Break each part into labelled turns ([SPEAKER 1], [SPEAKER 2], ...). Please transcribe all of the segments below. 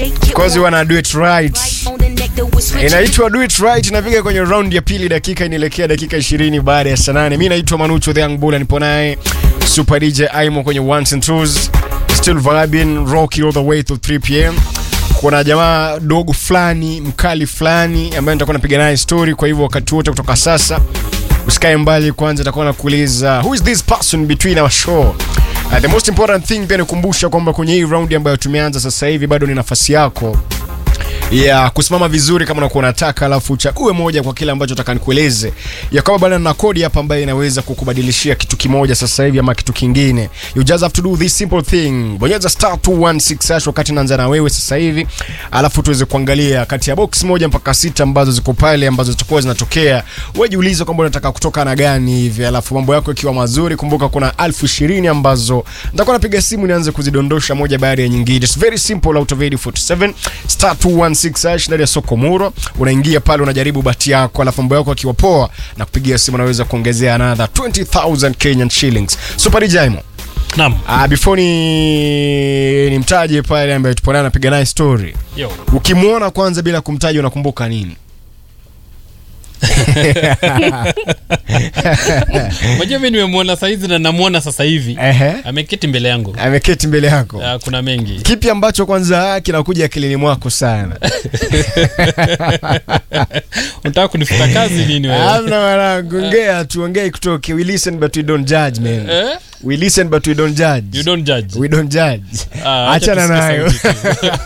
[SPEAKER 1] Cause you wanna do it right. Inaitwa do it right, inapiga kwenye round ya pili, dakika inaelekea dakika 20 baada ya saa nane. Mimi naitwa Manucho the Young Bull, nipo naye Super DJ Aimo kwenye ones and twos, still vibing rocky all the way to 3 pm. Kuna jamaa dogo fulani mkali fulani ambaye nitakuwa napiga naye story, kwa hivyo wakati wote kutoka sasa usikae mbali. Kwanza nitakuwa nakuuliza who is this person between our show Uh, the most important thing pia nikumbusha kwamba kwenye hii round ambayo tumeanza sasa hivi bado ni nafasi yako ya kusimama vizuri kama unakuwa unataka, alafu uchague moja kwa kile ambacho nataka nikueleze, ya kwamba bwana, na kodi hapa ambayo inaweza kukubadilishia kitu kimoja sasa hivi ama kitu kingine. You just have to do this simple thing, bonyeza star 216 hash wakati naanza na wewe sasa hivi, alafu tuweze kuangalia kati ya box moja mpaka sita ambazo ziko pale ambazo zitakuwa zinatokea. Wewe jiulize kwamba unataka kutoka na gani hivi, alafu mambo yako ikiwa mazuri, kumbuka kuna elfu ishirini ambazo nitakuwa napiga simu nianze kuzidondosha moja baada ya nyingine. It's very simple out of 47 star 216 hash ndani ya soko Muro, unaingia pale unajaribu bati yako, alafu mambo yako akiwa poa na kupigia simu unaweza kuongezea another 20000 Kenyan shillings. Super Jaimo.
[SPEAKER 2] Naam.
[SPEAKER 1] Ah, before ni nimtaje pale ambaye tupo naye anapiga naye story.
[SPEAKER 2] Yo.
[SPEAKER 1] Ukimwona kwanza bila kumtaja unakumbuka nini?
[SPEAKER 2] Unajua mimi nimemwona saizi na namuona sasa hivi.
[SPEAKER 1] Ehe.
[SPEAKER 2] Ameketi mbele yangu.
[SPEAKER 1] Ameketi mbele yako.
[SPEAKER 2] Ah, kuna mengi.
[SPEAKER 1] Kipi ambacho kwanza kinakuja akilini mwako sana?
[SPEAKER 2] Unataka kunifuta kazi nini wewe?
[SPEAKER 1] Hamna mwanangu, ongea tu, ongea ikutoke. We listen but we don't judge man.
[SPEAKER 2] Eh?
[SPEAKER 1] We listen but we don't judge.
[SPEAKER 2] You don't judge.
[SPEAKER 1] We don't judge.
[SPEAKER 2] Ah, acha
[SPEAKER 1] Achana
[SPEAKER 2] tusikie
[SPEAKER 1] nayo.
[SPEAKER 2] sauti tu.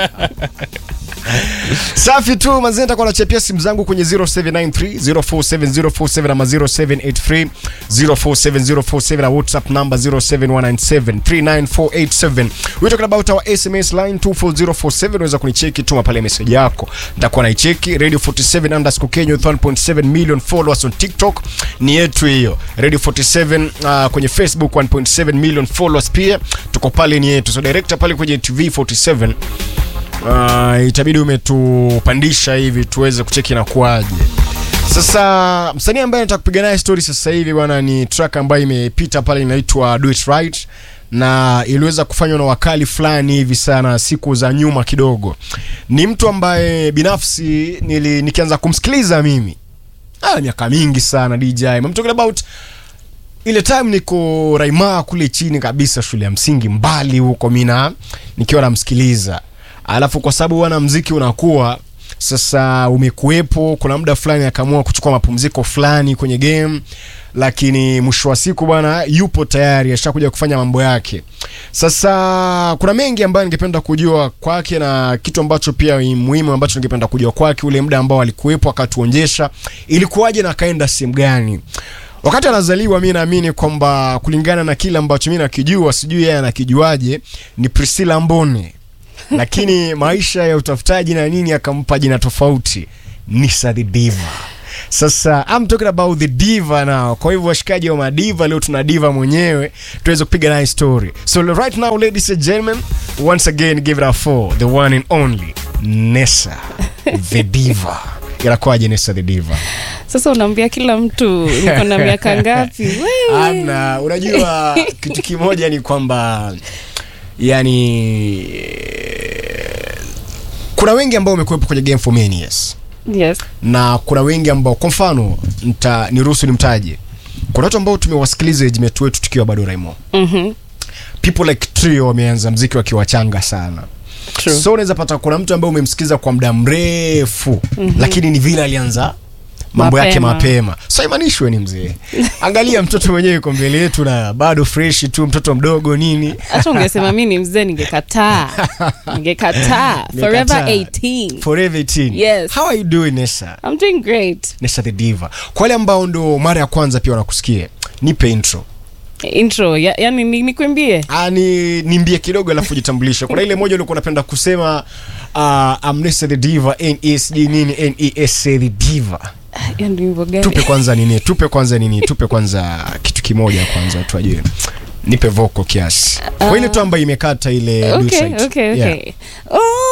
[SPEAKER 1] Safi tu manzi, nitakuwa nachepia simu zangu kwenye 0793 047047 ama 0783 047047 na WhatsApp number 07197 39487. We're talking about our SMS line 24047. Unaweza kunicheki, tuma pale message yako, nitakuwa naicheki. Radio 47 underscore Kenya with 1.7 million followers on TikTok ni yetu hiyo. Radio 47 uh, kwenye Facebook 1.7 million followers pia tuko pale, ni yetu. So director pale kwenye TV 47 uh, itabidi umetupandisha hivi tuweze kucheki na kuaje. Sasa msanii ambaye nataka kupiga naye story sasa hivi bwana, ni track ambayo imepita pale inaitwa Do It Right na iliweza kufanywa na wakali fulani hivi sana siku za nyuma kidogo. Ni mtu ambaye binafsi nili, nikianza kumsikiliza mimi ah, miaka mingi sana DJ. I'm talking about ile time niko Raima kule chini kabisa shule ya msingi mbali huko mina nikiwa namsikiliza, alafu kwa sababu wana mziki unakuwa sasa umekuwepo, kuna muda fulani akaamua kuchukua mapumziko fulani kwenye game, lakini mwisho wa siku bwana yupo tayari, ashakuja kufanya mambo yake. Sasa kuna mengi ambayo ningependa kujua kwake na kitu ambacho pia ni muhimu ambacho ningependa kujua kwake, ule muda ambao alikuwepo akatuonyesha ilikuwaje na akaenda sehemu gani wakati anazaliwa. Mi naamini kwamba kulingana na kile ambacho mi nakijua, sijui yeye anakijuaje, ni Priscilla Mbone lakini maisha ya utafutaji na nini akampa jina tofauti Nisa the Diva. Sasa I'm talking about the diva now. Kwa hivyo washikaji wa madiva leo tuna diva mwenyewe tuweze kupiga naye story. So right now ladies and gentlemen, once again give it up for the one and only Nessa the Diva. Inakuwaje Nessa the Diva?
[SPEAKER 3] Sasa unaambia kila mtu niko na miaka ngapi? Wewe.
[SPEAKER 1] Amna, unajua kitu kimoja ni kwamba yani kuna wengi ambao wamekuwepo kwenye game for many years
[SPEAKER 3] Yes.
[SPEAKER 1] na kuna wengi ambao kwa mfano nita niruhusu nimtaje. Kuna watu ambao tumewasikiliza age wetu tukiwa bado Raimo.
[SPEAKER 3] Mhm.
[SPEAKER 1] People like Trio wameanza mziki wakiwa wachanga sana.
[SPEAKER 3] True.
[SPEAKER 1] So unaweza pata kuna mtu ambaye umemsikiza kwa muda mrefu lakini ni vile alianza mambo yake
[SPEAKER 3] Mapema.
[SPEAKER 1] mapema. So imanishwe ni mzee. Angalia mtoto mwenyewe yuko mbele yetu na bado fresh tu, mtoto mdogo nini.
[SPEAKER 3] Hata ungesema mi ni mzee ningekataa. Ningekataa. Forever
[SPEAKER 1] Ningekataa.
[SPEAKER 3] 18.
[SPEAKER 1] Forever 18.
[SPEAKER 3] Yes.
[SPEAKER 1] How are you doing Nessa?
[SPEAKER 3] I'm doing great.
[SPEAKER 1] Nessa the Diva. Kwa wale ambao ndo mara ya kwanza pia wanakusikia, nipe intro.
[SPEAKER 3] Intro, ya, yani ni- nikuimbie.
[SPEAKER 1] Ah, ni nimbie kidogo alafu jitambulishe. Kuna ile moja ulikuwa unapenda kusema uh, I'm Nessa the Diva, NESD nini NES the Diva.
[SPEAKER 3] Yani wimbo gani?
[SPEAKER 1] Tupe kwanza nini? Tupe kwanza nini? Tupe kwanza kitu kimoja kwanza watu wajue. Nipe vocal kiasi. Kwa ile tu ambayo imekata ile
[SPEAKER 3] Okay,
[SPEAKER 1] dulcet.
[SPEAKER 3] okay,
[SPEAKER 1] Yeah.
[SPEAKER 3] okay. Oh,